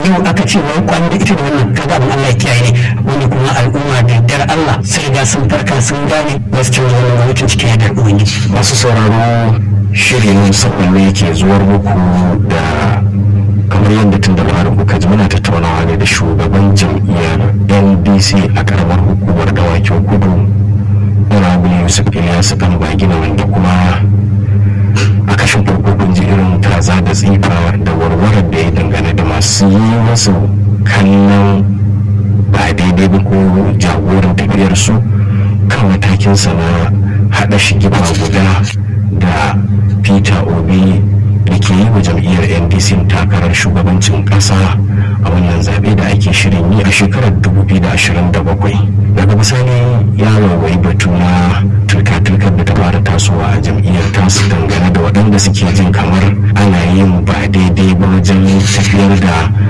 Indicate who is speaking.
Speaker 1: yau aka ce wai kwan da ita da wannan kaga abin Allah ya kiyaye ne wanda kuma al'umma da yardar Allah sai ga sun farka sun gane ba su canza wannan gwamnatin cikin yardar ubangiji
Speaker 2: masu sauraro shirin musamman ne ke zuwar muku da kamar yadda tun da fara kuka ji muna tattaunawa ne da shugaban jam'iyyar ndc a karamar hukumar dawakin kudu honorable yusuf ilyasu dan bagina wanda kuma a kashin farko kun ji irin kaza da tsifa da warwarar da ya dangane da masu yi masu kallon ba daidai ba ko jagoran tafiyar su kan matakinsa na haɗa shi giba guda da peter obi da ke yi wa jam'iyyar ndc takarar shugabancin ƙasa a wannan zaɓe da ake shirin yi a shekarar 2027 daga bisani ya waiwayi batu na turka-turkar da ta fara tasowa a jam'iyyar tasu dangane da waɗanda suke jin kamar ana yin ba daidai ba wajen tafiyar da